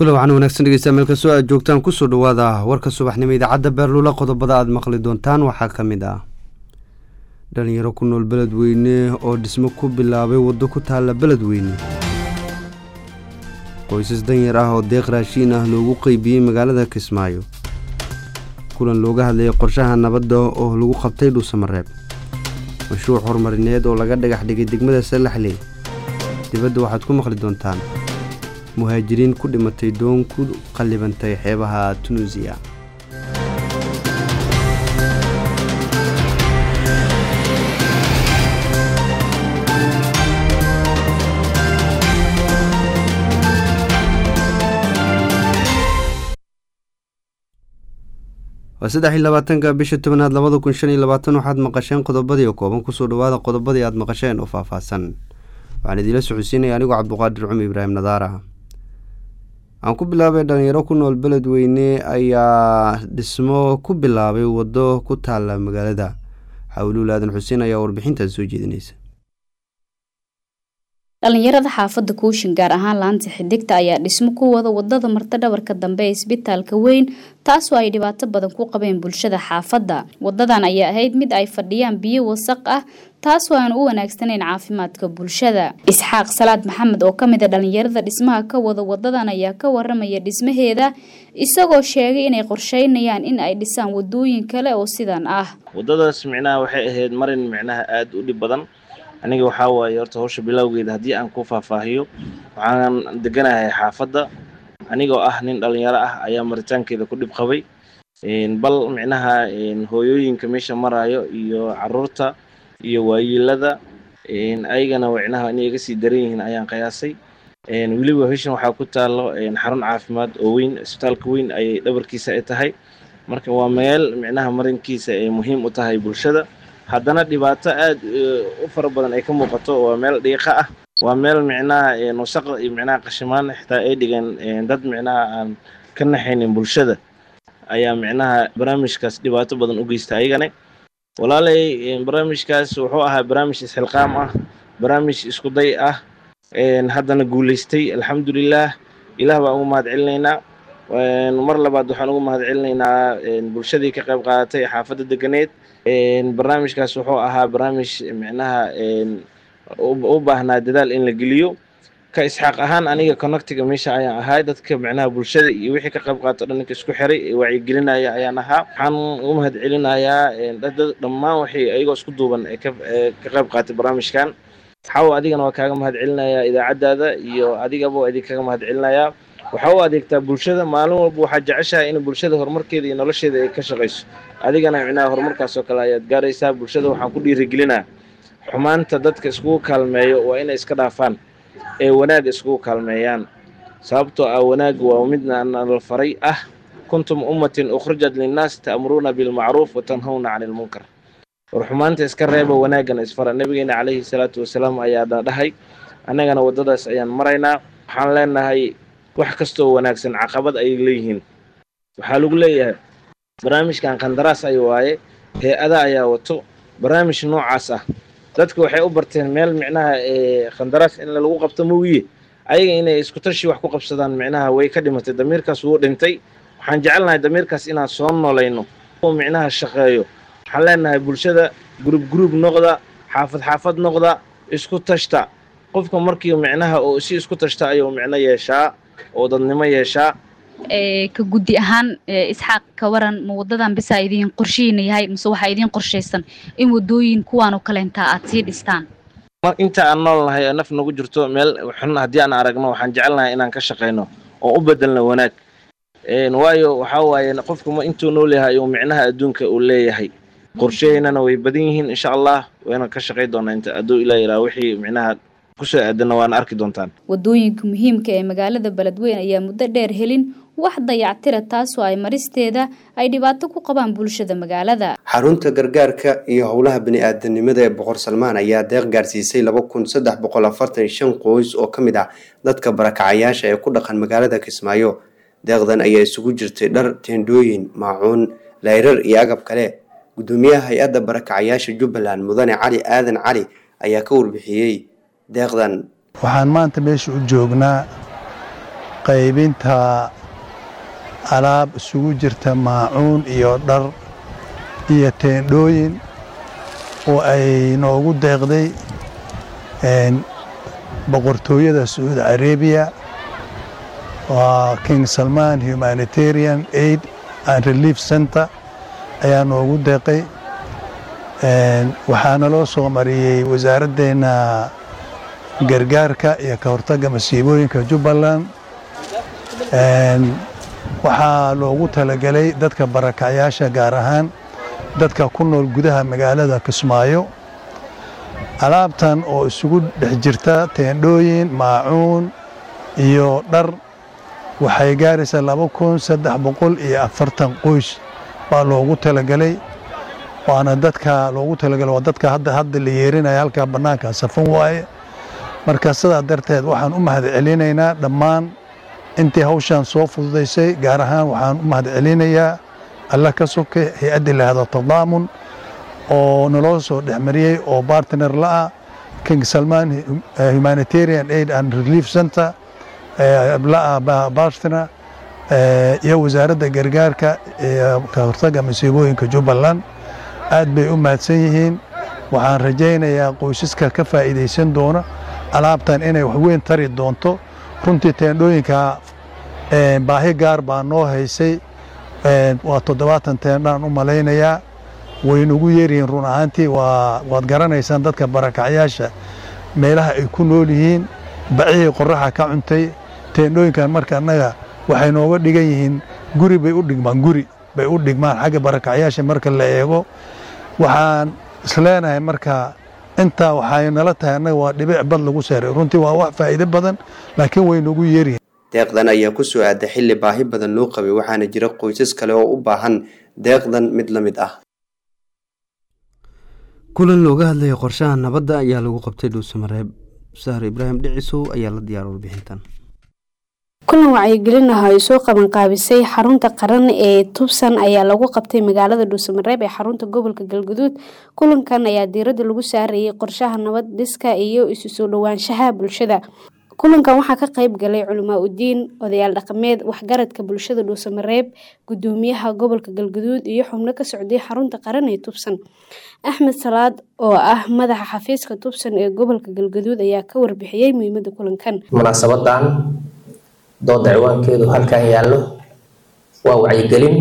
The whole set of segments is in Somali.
kula waxaan wanaagsan dhegeysta meel kastoo aad joogtaan kusoo dhawaada warka subaxnimo idaacadda beerlula qodobada aad maqli doontaan waxaa ka mid ah dhalinyaro ku nool beledweyne oo dhismo ku bilaabay waddo ku taalla beledweyne qoysas danyar ah oo deeq raashiin ah loogu qeybiyey magaalada kismaayo kulan looga hadlayay qorshaha nabadda oo lagu qabtay dhuusamareeb mashruuc horumarineed oo laga dhagax dhigay degmada salaxley dibadda waxaad ku maqli doontaan muhaajiriin ku dhimatay doon ku qallibantay xeebaha tunuusiya waa saddex iyo labaatanka bisha tobanaad labada kun shan iyo labaatan waxaad maqasheen qodobadii oo kooban kusoo dhawaada qodobadii aad maqasheen oo faahfaahsan waxaan idiila socodsiinaya anigoo cabduqaadir cumar ibraahim nadaara aan ku bilaabay dhalinyaro ku nool beledweyne ayaa dhismo ku bilaabay waddo ku taalla magaalada xawluul aadan xuseen ayaa warbixintaas soo jeedinaysa dhalinyarada xaafadda kuushin gaar ahaan laanta xidigta ayaa dhismo ku wada wadada marta dhabarka dambe ee isbitaalka weyn taasoo ay dhibaato badan ku qabeen bulshada xaafadda wadadan ayaa ahayd mid ay fadhiyaan biyo wasaq ah taasoo aan u wanaagsanayn caafimaadka bulshada isxaaq salaad maxamed oo kamid a dhalinyarada dhismaha ka wada wadadan ayaa ka waramaya dhismaheeda isagoo sheegay inay qorsheynayaan in ay dhisaan wadooyin kale oo sidan ah wadadaas micnaha waxay ahayd marin micnaha aada u dhib badan aniga waxaa waaye horta hawsha bilowgeeda haddii aan ku faahfaahiyo waxaan deganahay xaafadda anigoo ah nin dhalinyaro ah ayaa maritaankeeda ku dhib qabay bal micnaha hooyooyinka meesha maraayo iyo caruurta iyo waayiilada ayagana micnaha inay iga sii daran yihiin ayaan qiyaasay weliba heshan waxaa ku taalo xarun caafimaad oo weyn isbitaalka weyn ayay dhabarkiisa ay tahay marka waa meel micnaha marinkiisa ay muhiim u tahay bulshada haddana dhibaato aada u fara badan ay ka muuqato waa meel dhiiqa ah waa meel micnaha wasaq iyo micnaha qashimaan xitaa ay dhigeen dad micnaha aan ka naxaynin bulshada ayaa micnaha barnaamijkaas dhibaato badan u geysta ayagane walaalay barnaamijkaas wuxuu ahaa barnaamij isxilqaam ah barnaamij iskuday ah haddana guulaystay alxamdulilah ilaah baan ugu mahad celinaynaa mar labaad waxaan ugu mahad celinaynaa bulshadii ka qayb qaadatay xaafadda deganeed barnaamijkaas wuxuu ahaa barnaamij micnaha u baahnaa dadaal in la geliyo ka isxaaq ahaan aniga connectiga meesha ayaan ahay dadka micnaha bulshada iyo wixii ka qayb qaato dhanninka isku xiray wacyigelinaya ayaan ahaa waxaan ugu mahad celinayaa dhammaan waxay ayagoo isku duuban ee ka qayb qaatay barnaamijkan waxaa adigana waa kaaga mahad celinayaa idaacaddaada iyo adigaba idin kaga mahad celinayaa waxaa u adeegtaa bulshada maalin walba waxaad jeceshahay in bulshada horumarkeeda iyo nolosheeda ay ka shaqayso adigana micnaha horumarkaas oo kale ayaad gaaraysaa bulshada waxaan ku dhiirigelinaa xumaanta dadka iskugu kaalmeeyo waa inay iska dhaafaan ee wanaag iskugu kaalmeeyaan sababtoo ah wanaag waa midna nala faray ah kuntum ummatin ukhrijat linnaas ta'muruuna bilmacruuf wa tanhawna cani ilmunkar war xumaanta iska reeba wanaagana isfara nabigeena calayhi salaatu wasalaam ayaa dhahay annagana waddadaas ayaan maraynaa waxaan leenahay wax kastoo wanaagsan caqabad ayay leeyihiin waxaa lagu leeyahay barnaamijkan khandaraas ay waaye hay-ada ayaa wato barnaamij noocaas ah dadka waxay u barteen meel micnaha khandaraas in lagu qabto moogiye ayaga inay isku tashi wax ku qabsadaan micnaha way ka dhimatay damiirkaas wuu dhintay waxaan jecelnahay damiirkaas inaan soo noolayno oo micnaha shaqeeyo waxaan leenahay bulshada gurub gurub noqda xaafad xaafad noqda isku tashta qofka markii micnaha oo si isku tashta ayuu micno yeeshaa oo dadnimo yeeshaa ka guddi ahaan isxaaq ka waran ma wadadan bisa idiin qorshihiina yahay mise waxaa idiin qorshaysan in wadooyin kuwaan oo kaleentaa aad sii dhistaan inta aan nool nahay oo naf nagu jirto meel xun haddii aan aragno waxaan jecelnahay inaan ka shaqayno oo u bedelno wanaag waayo waxaa waaye qofku ma intuu nool yahay uu micnaha adduunka uu leeyahay qorshaheynana way badan yihiin insha allah wayna ka shaqay doonaa inta hadduu ilaa yaraa wixii micnaha kusoo aadana waana arki doontaan wadooyinka muhiimka ee magaalada beledweyne ayaa muddo dheer helin wax dayactira taasoo ay maristeeda ay dhibaato ku qabaan bulshada magaalada xarunta gargaarka iyo howlaha bani-aadanimada ee boqor salmaan ayaa deeq gaarsiisay laba kun saddex boqol afartan shan qoys oo ka mid ah dadka barakacayaasha ee ku dhaqan magaalada kismaayo deeqdan ayaa isugu jirtay dhar teendhooyin maacuun layrar iyo agab kale gudoomiyaha hay-adda barakacayaasha jubbaland mudane cali aadan cali ayaa ka warbixiyey deeqdan waxaan maanta meesha u joognaa qaybinta alaab isugu jirta maacuun iyo dhar iyo teendhooyin oo ay noogu deeqday boqortooyada sacuudi arabiya waa king salman humanitarian aid and relief center ayaa noogu deeqay waxaana loo soo mariyey wasaaraddeena gargaarka iyo ka hortagga masiibooyinka jubbaland waxaa loogu talagelay dadka barakacyaasha gaar ahaan dadka ku nool gudaha magaalada kismaayo alaabtan oo isugu dhex jirta teendhooyin maacuun iyo dhar waxay gaaraysaa laba kun saddex boqol iyo afartan qoys baa loogu talagelay waana dadka loogu talagalay waa dadka hadda hadda la yeerinaya halkaa bannaanka safan waaye marka sidaa darteed waxaan u mahad celinaynaa dhammaan intii hawshan soo fududaysay gaar ahaan waxaan u mahad celinayaa alla ka soke hay-adda lahado tadaamun oo naloo soo dhexmariyey oo bartner la-ah king salman humanitarian aid and relief center la-ah bartner iyo wasaaradda gargaarka iyo ka hortagga masiibooyinka jubbaland aad bay u mahadsan yihiin waxaan rajaynayaa qoysaska ka faa'iidaysan doona alaabtan inay waxweyn tari doonto runtii teendhooyinka baahi gaar baa noo haysay waa toddobaatan teendhaan u malaynayaa waynugu yeeryihiin run ahaantii waad garanaysaan dadka barakacyaasha meelaha ay ku nool yihiin bacihii qoraxa ka cuntay teendhooyinkan marka annaga waxay nooga dhigan yihiin guri bay u dhigmaan guri bay u dhigmaan xagga barakacyaasha marka la eego waxaan isleenahay marka intaa waxay nala tahay annaga waa dhibic bad lagu seeray runtii waa wax faa'iido badan laakiin way noogu yeeryihiin deeqdan ayaa ku soo aaday xilli baahi badan loo qabay waxaana jira qoysas kale oo u baahan deeqdan mid la mid ah kulan looga hadlaya qorshaha nabadda ayaa lagu qabtay dhuusamareeb sahar ibraahim dhicisow ayaa la diyaara warbixintan kulan wacyigelin ah ay soo qabanqaabisay xarunta qaran ee tubsan ayaa lagu qabtay magaalada dhuusamareeb ee xarunta gobolka galguduud kulankan ayaa diiradda lagu saarayay qorshaha nabad dhiska iyo isu soo dhowaanshaha bulshada kulankan waxaa ka qayb galay culamaa udiin odayaal dhaqameed waxgaradka bulshada dhuusamareeb gudoomiyaha gobolka galguduud iyo xubno ka socday xarunta qaran ee tubsan axmed salaad oo ah madaxa xafiiska tubsan ee gobolka galguduud ayaa ka warbixiyey muhiimada kulankan munaasabadan dooda ciwaankeedu halkan yaallo waa wacyigelin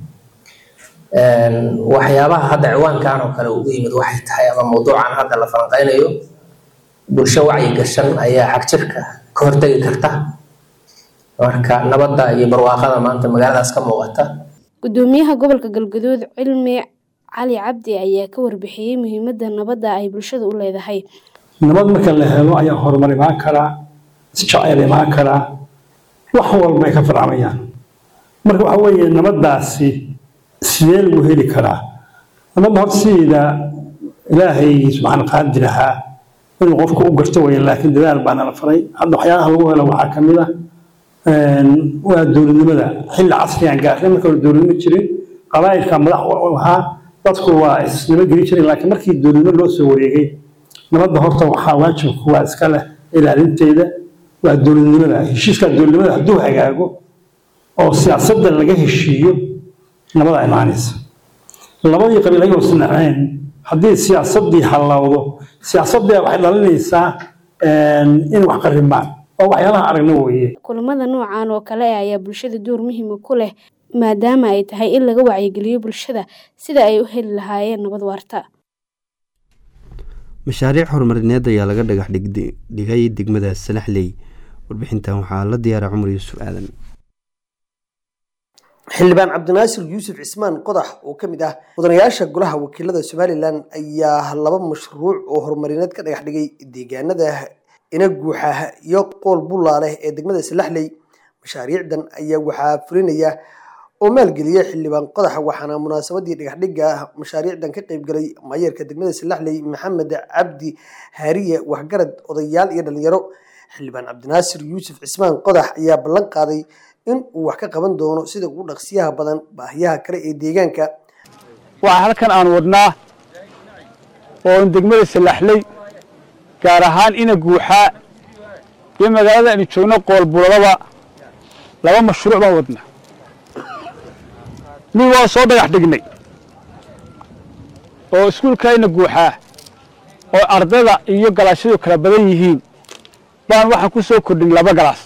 waxyaabaha hadda ciwaankan oo kale ugu yimid waxay tahay ama mawduucan hadda la falanqeynayo bulsho wacyi gashan ayaa xagjirka ka hortegi karta marka nabadda iyo barwaaqada maanta magaaladaas ka muuqata gudoomiyaha gobolka galguduud cilmi cali cabdi ayaa ka warbixiyey muhiimada nabadda ay bulshada u leedahay nabad marka la helo ayaa horumar imaan karaa isjacayl imaan karaa wax walba ay ka farcamayaan marka waxa weeye nabaddaasi sidee lagu heli karaa nabadda horta sideeda ilaahay subxaan qaadi lahaa inuu qofka u garto weye laakiin dadaal baana la faray hadda waxyaalaha lagu helo waxaa kamid ah waa dowladnimada xilli casrigan gaarnay marka hore dowladnimo jirin qabaa'ilka madax ahaa dadku waa isnimo geli jiren laakiin markii dowladnimo loo soo wareegay nabadda horta waxaa waajibku waa iska leh ilaalinteeda waa dowladnimada heshiiska dowladnimada hadduu hagaago oo siyaasadda laga heshiiyo nabada imaanaysa labadii qabiil ayagoo isnaceen haddii siyaasaddii hallawdo siyaasaddii waxay dhalinaysaa in wax qarimaan oo waxyaalaha aragna weeye kulamada noocan oo kale ayaa bulshada door muhiima ku leh maadaama ay tahay in laga wacyigeliyo bulshada sida ay u heli lahaayeen nabad waarta mashaariic horumarineed ayaa laga dhagax dhigay degmada salaxley warbixintan waxaa la diyaaray cumar yuusuf aadan xildhibaan cabdinaasir yuusuf cismaan qodax oo ka mid ah mudanayaasha golaha wakiilada somalilan ayaa laba mashruuc oo horumarineed ka dhagax dhigay deegaanada inaguuxa iyo qool bullaaleh ee degmada salaxley mashaariicdan ayaa waxaa fulinaya oo maalgeliyay xildhibaan qodax waxaana munaasabadii dhagaxdhiga mashaariicdan ka qeybgalay maayeerka degmada salaxley maxamed cabdi haariye waxgarad odayaal iyo dhalinyaro xildhibaan cabdinaasir yuusuf cismaan qodax ayaa ballan qaaday in uu wax ka qaban doono sida ugu dhaqsiyaha badan baahiyaha kale ee deegaanka waxaa halkan aan wadnaa oo degmada salaxley gaar ahaan ina guuxaa iyo magaalada aynu joogno qoolbuladaba laba mashruuc baan wadnaa mid waa soo dhagax dhignay oo iskuulkayna guuxaa oo ardayda iyo galaasyadu kala badan yihiin baan waxaan ku soo kordhin laba galaas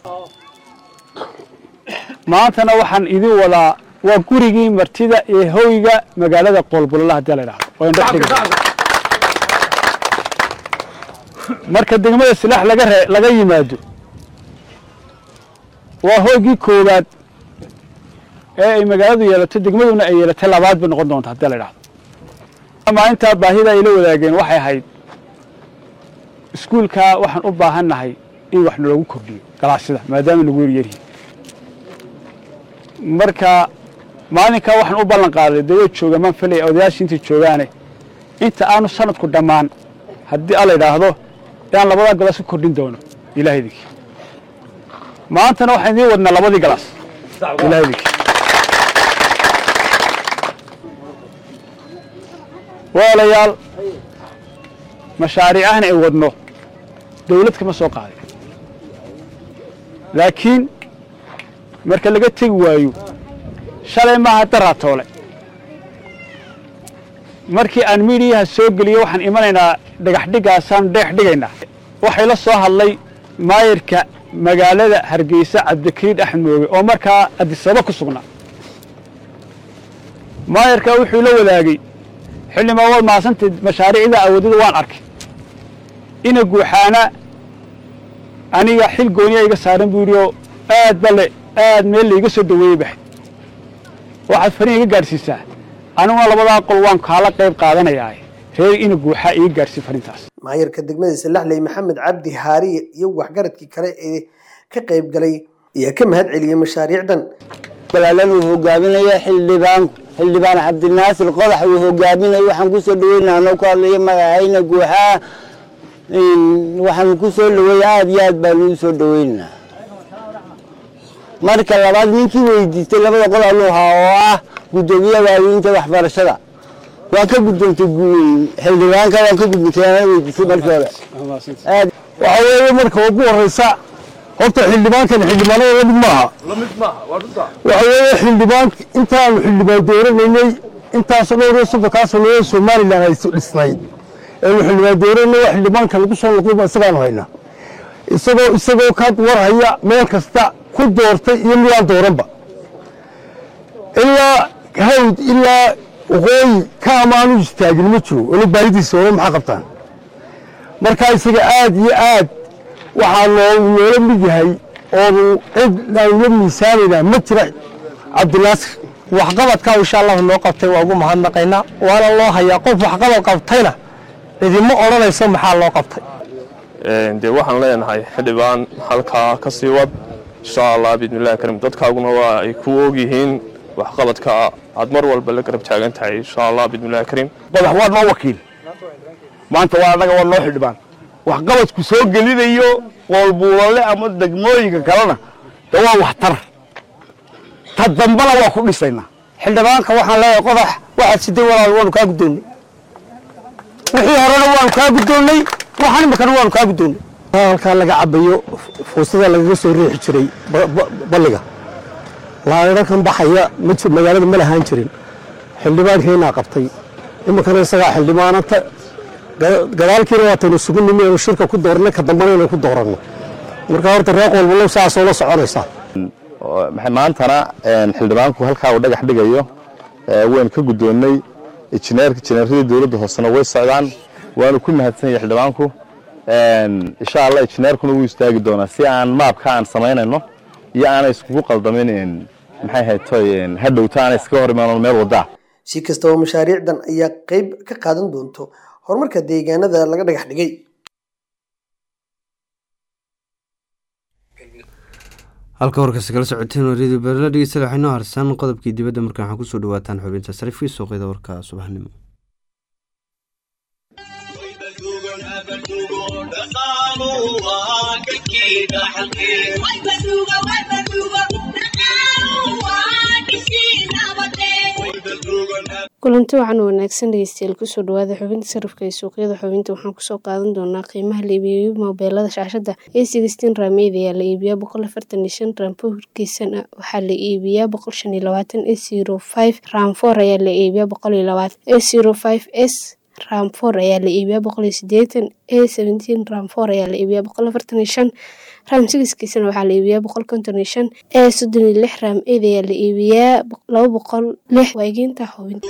maantana waxaan idin wadaa waa gurigii martida ee hoyga magaalada qoolbulala haddii la idhahdo oo indho dhiga marka degmada silaax laga re laga yimaado waa hoygii koowaad ee ay magaaladu yeelato degmaduna ay yeelatay labaad bay noqon doonta haddii la idhahdo maalintaa baahida ay la wadaageen waxay ahayd iskuulkaa waxaan u baahan nahay in wax naloogu kordhiyo galaasyada maadaama nagu yaryaryihin marka maalinkaa waxaan u ballan qaaday dee way joogaan maan filaya odayaashii intay joogaane inta aanu sanadku dhammaan haddii alla idhaahdo inaan labadaa galaas ku kordhin doono ilahay idinki maantana waxaan idiin wadnaa labadii galaas ilahay idinki walaalayaal mashaariicahna ay wadno dawlad kama soo qaaday laakiin marka laga tegi waayo shalay maaha daraatoole markii aan miidiyaha soo geliyo waxaan imanaynaa dhagaxdhigaasaan dheex dhigaynaa waxay la soo hadlay maayirka magaalada hargeysa cabdikariid axmed mooge oo markaa adisaba ku sugnaa maayirka wuxuu la wadaagay xildhibaan waad mahadsantay mashaariicda awoodada waan arkay ina guuxaana aniga xil gooniya iga saaran buu yidhi oo aad bale aad meel laiga soo dhaweeyey bahay waxaad fariin iga gaadhsiisaa aniguna labadaa qol waan kaala qayb qaadanayaa reer ina guuxaa iga gaadhsii fariintaas maayarka degmada salaxley maxamed cabdi haariye iyo waxgaradkii kale ee ka qayb galay ayaa ka mahad celiyey mashaariicdan balaalan uu hogaaminaya xildhibaanku xildhibaan cabdinaasir qodax uu hogaaminaya waxaan kusoo dhaweynaa anoo ku hadlaya magacayna guuxaa waxaan kusoo dhaweeya aada iyo aad baanu u soo dhaweynaa marka labaad ninkii weydiistay labada qodob ahaa oo ah guddoomiyaha waaweynta waxbarashada waan ka gudoontay xildhibaanka waan ka gudbintay ana weydiisay markii hore waxaa weeye marka ugu horeysa horta xildhibaankan xildhibaanada lamid maaha waxa weeye xildhibaan intaanu xildhibaan dooranaynay intaasoo dhowr soddonkaa sanood somalilan ay dhisnayd eenu xildhibaan dooranay waa xildhibaanka lagu soo noqdayba isagaanu haynaa isagoo isagoo ka warhaya meel kasta ku doortay iyo midaan dooranba ilaa hawd ilaa waqooyi ka amaanu istaagin ma jiro weli baahidiisa hore maxaa qabtaan marka isaga aad iyo aad waxaa noo noola mid yahay oonu cid aan la miisaamaynaa ma jira cabdinaasir waxqabadka insha allahu noo qabtay waa ugu mahadnaqaynaa waana loo hayaa qof waxqabad qabtayna cidima odhanayso maxaa loo qabtay dee waxaan leenahay xildhibaan halkaa ka sii wad insha allah biidnillahi karim dadkaaguna waa ay ku ogyihiin waxqabadka aad mar walba la garab taagan tahay insha allah biidnillahi karim qodax waa noo wakiil maanta waa annaga waa noo xildhibaan waxqabadku soo gelinayo qoolbuulale ama degmooyinka kalena de waa waxtar ta dambana waa ku dhisaynaa xildhibaanka waxaan leeyahay qodax waxaad siday walaal waanu kaa guddoonnay wixii horena waanu kaa guddoonnay waxaan imikana waanu kaa guddoonnay halkaa laga cabayo fuusada lagaga soo riixi jiray balliga laadhankan baxaya magaalada ma lahaan jirin xildhibaankeenaa qabtay iminkana isagaa xildhibaanata gadaalkiina waataynu isugu nimi anu shirka ku doornay ka dambana inaynu ku dooranno marka horta reer qoolbulow saasoo la soconaysaa maantana xildhibaanku halkaa uu dhagax dhigayo waynu ka guddoonnay injineerka injineeradii dowladda hoosena way socdaan waanu ku mahadsan yahay xildhibaanku insha allah injineerkuna wuu istaagi doonaa si aan maabka aan samaynayno iyo aanay iskugu qaldamin maxay haytoy hadhowta aanay iskaga hor imaano meel wadaa si kastaba mashaariicdan ayaa qayb ka qaadan doonto horumarka deegaanada laga dhagax dhigay halka warkasta kala socoteen radio beerla dhegeysta waxay noo harsan qodobkii dibadda markan waxaa kusoo dhawaataan xubinta sarifkii suuqyada warka subaxnimo kulanti waxaan wanaagsan dhegeystayaal kusoo dhawaada xubinta sarifka ee suuqyada xubinta waxaan kusoo qaadan doonaa qiimaha la iibiyo moobeelada shaashada ee sixteen raameyd ayaa la iibiyaa boqol afartan iyo shan raam bohorkiisana waxaa la iibiyaa boqol shan iyo labaatan e zero five raam four ayaa la iibiyaa boqol iyo labaatan e zero five s ram four ayaa la iibiyaa boqol iyo sideetan e seventeen ram four ayaa la iibiyaa boqol afartan iyo shan ram sigiskiisana waxaa la iibiyaa boqol konton iyo shan e soddon iyo lix ram eed ayaa la iibiyaa laba boqol lix waageynta xubinta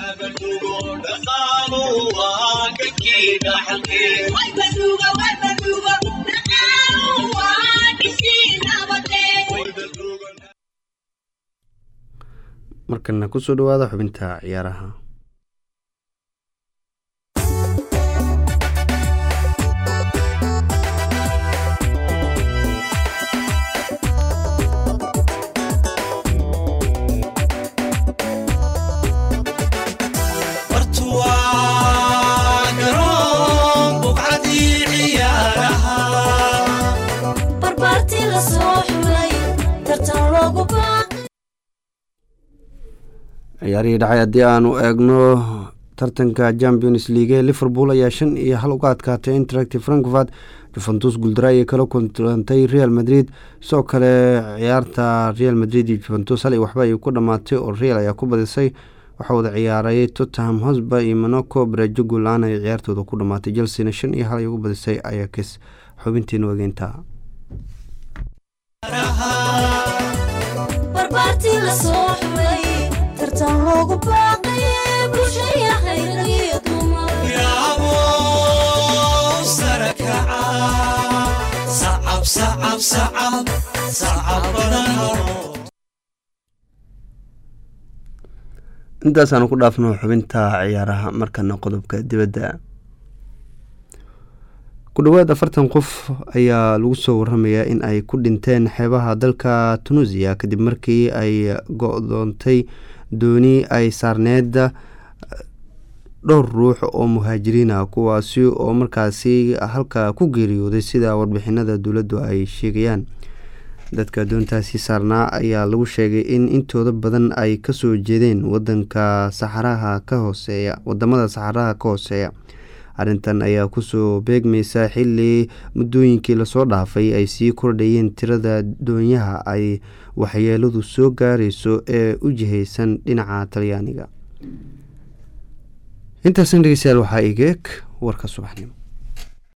markana kusoo dhawaada xubinta ciyaaraha ciyaarihii dhacay haddii aanu eegno tartanka champions league liverpool ayaa shan iyo hal uga adkaatay interactive frankfurt juventus guuldara ayay kala kulantay real madrid sidoo kale ciyaarta real madrid iyo juventus hal iyo waxba ay ku dhammaatay oo real ayaa ku badisay waxaa wada ciyaarayay tottenham hosba iyo monaco barajo guul-aan ay ciyaartooda ku dhammaatay chelsena shan iyo hal ay ugu badisay ayax xubintiina wageynta intaasaanu ku dhaafno xubinta ciyaaraha markana qodobka dibadda ku dhowaad afartan qof ayaa lagu soo waramayaa in ay ku dhinteen xeebaha dalka tunuusiya kadib markii ay go-doontay dooni ay saarneeda dhowr ruux oo muhaajiriin ah kuwaasi oo markaasi halka ku geeriyooday sida warbixinada dowladdu ay sheegayaan dadka doontaasi saarnaa ayaa lagu sheegay in intooda badan ay kasoo jeedeen wadanka saxaraha ka hooseeya wadamada saxaraha ka hooseeya arrintan ayaa kusoo beegmaysa xili muddooyinkii lasoo dhaafay ay sii kordhayeen tirada doonyaha ay waxyeeladu soo gaarayso ee u jihaysan dhinaca talyaaniga intaasna dhegeystayaal waxaa igeeg warka subaxnimo